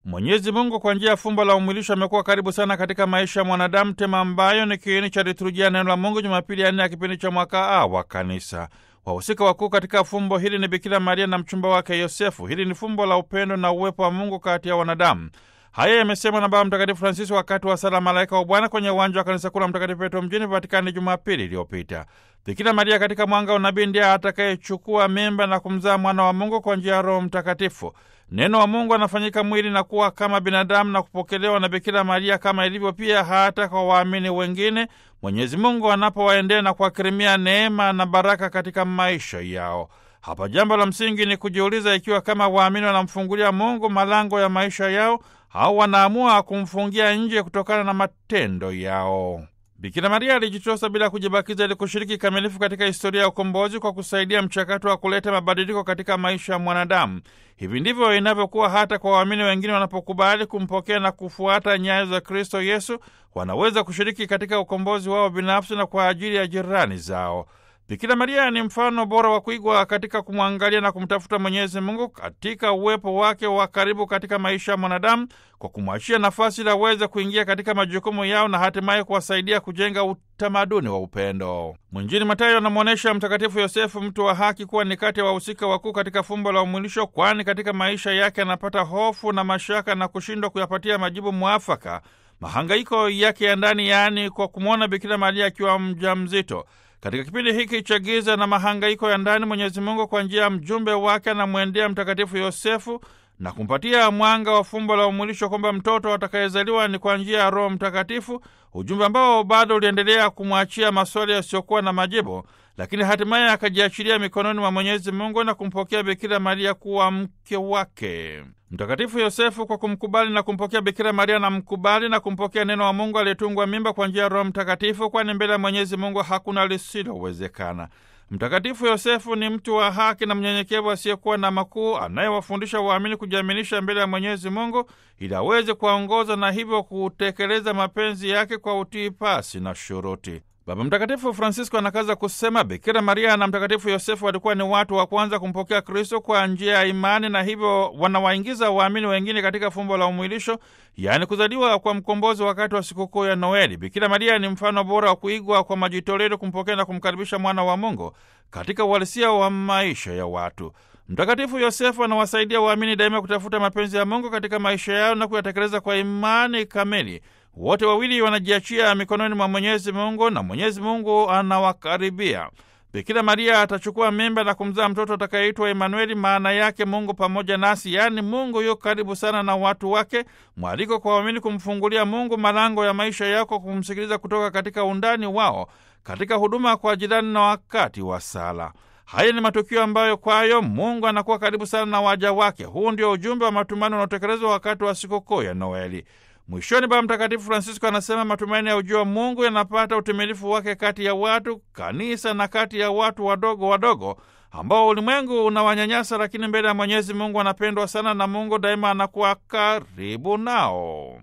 Mwenyezi Mungu kwa njia ya fumbo la umwilisho amekuwa karibu sana katika maisha ya mwanadamu, tema ambayo ni kiini cha liturujia neno la Mungu Jumapili ya nne ya kipindi cha mwaka A wa Kanisa. Wahusika wakuu katika fumbo hili ni Bikira Maria na mchumba wake Yosefu. Hili ni fumbo la upendo na uwepo wa Mungu kati ya wanadamu. Haya yamesemwa na Baba Mtakatifu Francisco wakati wa sala Malaika wa Bwana kwenye uwanja wa kanisa kuu la Mtakatifu Petro mjini Vatikani Jumapili iliyopita. Bikira Maria katika mwanga wa unabii ndiye atakayechukua mimba na kumzaa mwana wa Mungu kwa njia ya Roho Mtakatifu. Neno wa Mungu anafanyika mwili na kuwa kama binadamu na kupokelewa na Bikira Maria kama ilivyo pia hata kwa waamini wengine, Mwenyezi Mungu anapowaendea na kuwakirimia neema na baraka katika maisha yao. Hapa jambo la msingi ni kujiuliza ikiwa kama waamini wanamfungulia Mungu malango ya maisha yao au wanaamua kumfungia nje kutokana na matendo yao. Bikira Maria alijitosa bila kujibakiza ili kushiriki kikamilifu katika historia ya ukombozi kwa kusaidia mchakato wa kuleta mabadiliko katika maisha ya mwanadamu. Hivi ndivyo inavyokuwa hata kwa waamini wengine wanapokubali kumpokea na kufuata nyayo za Kristo Yesu, wanaweza kushiriki katika ukombozi wao binafsi na kwa ajili ya jirani zao. Bikira Maria ni mfano bora wa kuigwa katika kumwangalia na kumtafuta Mwenyezi Mungu katika uwepo wake wa karibu katika maisha ya mwanadamu, kwa kumwachia nafasi ili aweze kuingia katika majukumu yao na hatimaye kuwasaidia kujenga utamaduni wa upendo. Mwinjili Mathayo anamwonyesha Mtakatifu Yosefu, mtu wa haki, kuwa ni kati ya wahusika wakuu katika fumbo la umwilisho, kwani katika maisha yake anapata hofu na mashaka na kushindwa kuyapatia majibu mwafaka mahangaiko yake ya ndani, yaani kwa kumwona Bikira Maria akiwa mjamzito. Katika kipindi hiki cha giza na mahangaiko ya ndani, Mwenyezi Mungu kwa njia ya mjumbe wake anamwendea Mtakatifu Yosefu na kumpatia mwanga wa fumbo la umwilisho kwamba mtoto atakayezaliwa ni kwa njia ya Roho Mtakatifu, ujumbe ambao bado uliendelea kumwachia maswali yasiyokuwa na majibu, lakini hatimaye akajiachilia mikononi mwa Mwenyezi Mungu na kumpokea Bikira Maria kuwa mke wake. Mtakatifu Yosefu kwa kumkubali na kumpokea Bikira Maria na mkubali na kumpokea neno wa Mungu aliyetungwa mimba kwa njia ya Roho Mtakatifu, kwani mbele ya Mwenyezi Mungu hakuna lisilowezekana. Mtakatifu Yosefu ni mtu wa haki na mnyenyekevu asiyekuwa na makuu, anayewafundisha waamini kujiaminisha mbele ya Mwenyezi Mungu ili aweze kuwaongoza na hivyo kutekeleza mapenzi yake kwa utii pasi na shuruti. Baba Mtakatifu Francisco anakaza kusema Bikira Maria na Mtakatifu Yosefu walikuwa ni watu wa kwanza kumpokea Kristo kwa njia ya imani, na hivyo wanawaingiza waamini wengine katika fumbo la umwilisho, yaani kuzaliwa kwa mkombozi wakati wa sikukuu ya Noeli. Bikira Maria ni mfano bora wa kuigwa kwa majitoleo kumpokea na kumkaribisha mwana wa Mungu katika uhalisia wa maisha ya watu. Mtakatifu Yosefu anawasaidia waamini daima kutafuta mapenzi ya Mungu katika maisha yao na kuyatekeleza kwa imani kamili. Wote wawili wanajiachia mikononi mwa Mwenyezi Mungu na Mwenyezi Mungu anawakaribia. Bikira Maria atachukua mimba na kumzaa mtoto atakayeitwa Emanueli, maana yake Mungu pamoja nasi, yaani Mungu yu karibu sana na watu wake. Mwaliko kwa waamini kumfungulia Mungu malango ya maisha yako, kumsikiliza kutoka katika undani wao, katika huduma kwa jirani na wakati wa sala. Haya ni matukio ambayo kwayo Mungu anakuwa karibu sana na waja wake. Huu ndio ujumbe wa matumaini unaotekelezwa wakati wa sikukuu ya Noeli. Mwishoni, Baba Mtakatifu Francisco anasema matumaini ya ujio wa Mungu yanapata utimilifu wake kati ya watu, kanisa na kati ya watu wadogo wadogo ambao ulimwengu unawanyanyasa, lakini mbele ya Mwenyezi Mungu anapendwa sana na Mungu daima anakuwa karibu nao.